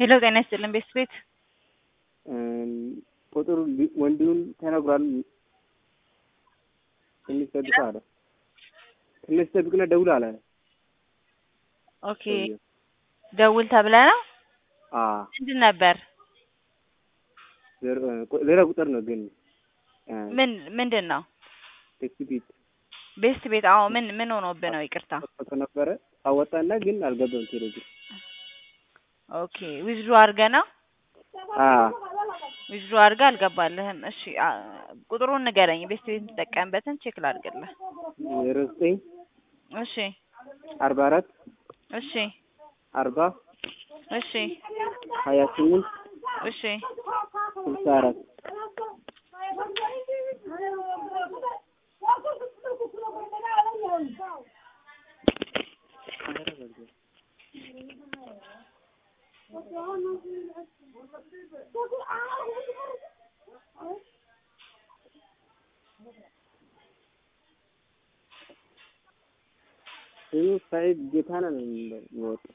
ሄሎ ጤና ይስጥልን ቤት ቤት ቁጥሩ ወንድሙን ተነግሯል። ትንሽ ጠብቅ አለ። ትንሽ ጠብቅና ደውል አለ። ኦኬ ደውል ተብለ ነው። አዎ ምንድን ነበር? ሌላ ቁጥር ነው ግን ምን ምንድን ነው? ቴክስት ቤት ቤስት ቤት። አዎ ምን ምን ሆኖብህ ነው? ይቅርታ። ፎቶ ነበረ አወጣና ግን አልገባም ቴሌግራም። ኦኬ ዊዝድሮ አድርገህ ነው? አዎ ዊዝድሮ አድርገህ አልገባልህም። እሺ አ- ቁጥሩን ንገረኝ። ቤስት ቤት የምትጠቀምበትን ቼክ ላድርግልህ። ዜሮ ዘጠኝ እሺ አርባ አራት እሺ አርባ እሺ ሀያ ስምንት እሺ ስልሳ አራት ስሙ ሳይድ ጌታነህ ነው የሚወጣው።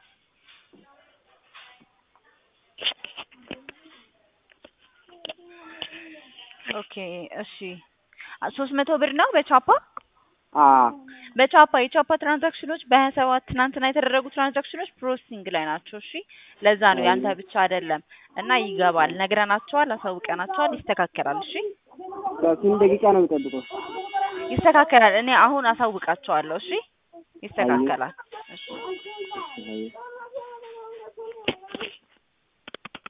ኦኬ እሺ ሶስት መቶ ብር ነው በቻፓ አዎ በቻፓ የቻፓ ትራንዛክሽኖች በሀያ ሰባት ትናንትና የተደረጉ ትራንዛክሽኖች ፕሮሰሲንግ ላይ ናቸው። እሺ ለዛ ነው ያንተ ብቻ አይደለም እና ይገባል። ነግረናቸዋል፣ አሳውቀናቸዋል፣ ይስተካከላል። እሺ ስንት ደቂቃ ነው የሚጠብቀው? ይስተካከላል። እኔ አሁን አሳውቃቸዋለሁ። እሺ ይስተካከላል። እሺ አየህ